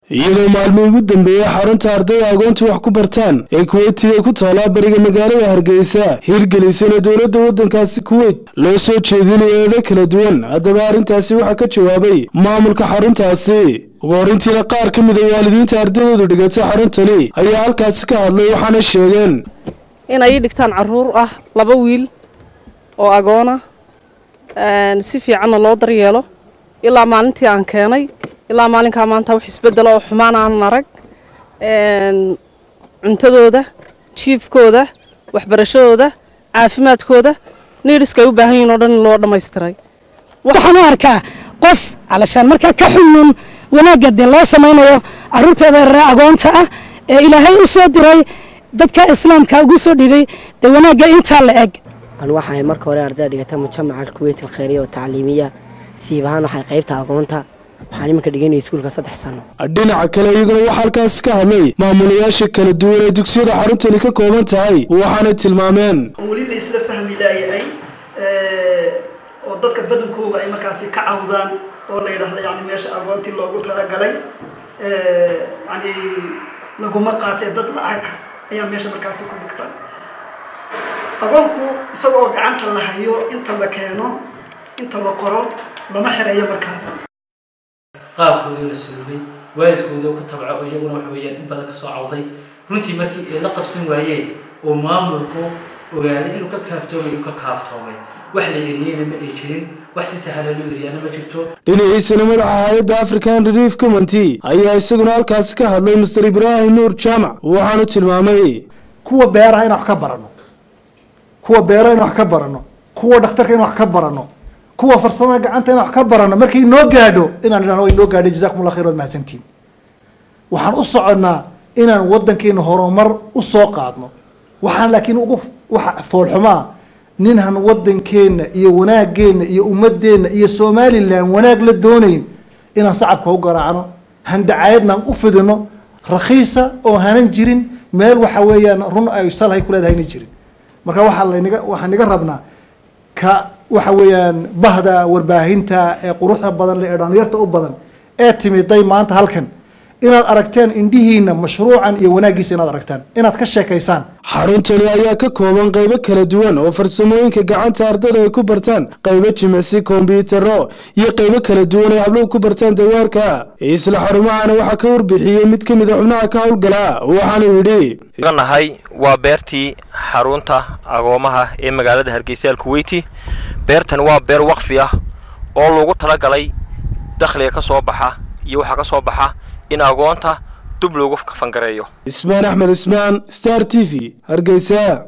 iyadoo maalmihii ugu dambeeyey xarunta ardayda agoonta wax ku bartaan ee kuweytiga ku taala bariga magaalada hargeysa hirgelisana dowladda waddankaasi kuweyt loo soo jeedinayo eedo kala duwan haddaba arrintaasi waxaa ka jawaabay maamulka xaruntaasi ugu horintiina qaar ka mid a waalidiinta ardaydoodu dhigatay xaruntani ayaa halkaasi ka hadlay waxaana sheegeen inay ii dhigtaan caruur ah laba wiil oo agoona si fiicanna loo daryeelo ilaa maalintii aan keenay ilaa maalinkaa maanta wax isbedela oo xumaan aanan arag cuntadooda jiifkooda waxbarashadooda caafimaadkooda niidhiska ay u baahan yihin oo dhan in loo dhammaystiray waxaan u arkaa qof calashaan markaa ka xunnun wanaagga dee loo samaynayo caruurteeda ree agoonta ah ee ilaahay u soo diray dadka islaamka ugu soo dhibay dee wanaagga intaa la eg an waxahay marka hore ardayda dhigata mujamaca alkuweyt alkhayriya oo tacliimiya siib ahaan waxay qaybta agoonta waxaan iminka dhiganaya iskuulka saddex sano dhinaca kale iyaguna waxaa halkaas ka hadlay maamulayaasha kala duwan ee dugsiyada xaruntani ka kooban tahay waxaanay tilmaameen weli la isla fahmi laayahay oo dadka badankooga ay markaasi ka cawdaan oo la yidhaahda yani meesha agoontii loogu talagalay yani laguma qaatee dad lacag ah ayaa meesha markaasi ku dhigta agoonku isagoo gacanta la hayo inta la keeno inta la qoro lama xireeyo markaa qaabkoodii la sulugay waalidkoodii ku tabco oo iyaguna waxa weeyaan in badan ka soo cawday runtii markii ay la qabsan waayeen oo maamulku ogaaday inuu ka kaaftoomay inuu ka kaaftoomay wax la eriyeyna ma ay jirin wax si sahla loo eriyaana ma jirto dhinaciisana madaxa hay-adda african relief community ayaa isaguna halkaasi ka hadlay master ibraahim nuur jaamac waxaanu tilmaamay kuwa beeraha in wax ka barano kuwa beeraha in wax ka barano kuwa dhakhtarka in wax ka barano kuwa farsamada gacanta in wax ka barano markay noo gaadho inaan idhahno way noo gaadhay jazakum allah khayr waad mahadsantiin waxaan u soconnaa inaan waddankeena horumar u soo qaadno waxaan laakiin ugu waxa foolxumaa ninhan waddankeenna iyo wanaageenna iyo ummadeenna iyo somalilan wanaag la doonayn inaan sacabka u garaacno handacayadnaan u fidino rakhiisa oo hanan jirin meel waxa weeyaan run ay salhay ku leedahayna jirin marka waxaa laynaga waxaan naga rabnaa ka waxa weeyaan bahda warbaahinta ee quruxda badan le ee dhalinyarta u badan ee timiday maanta halkan inaad aragteen indhihiina mashruucan iyo wanaaggiisa inaad aragtaan inaad ka sheekaysaan xaruntani ayaa ka kooban qaybo kala duwan oo farsamooyinka gacanta ardada ay ku bartaan qaybo jimicsi kombiyuutaro iyo qaybo kala duwan ay habluhu ku bartaan dawaarka isla xarumahana waxaa ka warbixiyey mid ka mid a xubnaha ka howlgala waxaanu yidhi nahay waa beertii xarunta agoomaha ee magaalada hargeysa alkuweyti beertani waa beer waqfi ah oo lagu talagalay dakhliga ka soo baxa iyo waxaa ka soo baxa in agoonta dub loogu kafangareeyo ismaan axmed ismaan star t v hargeysa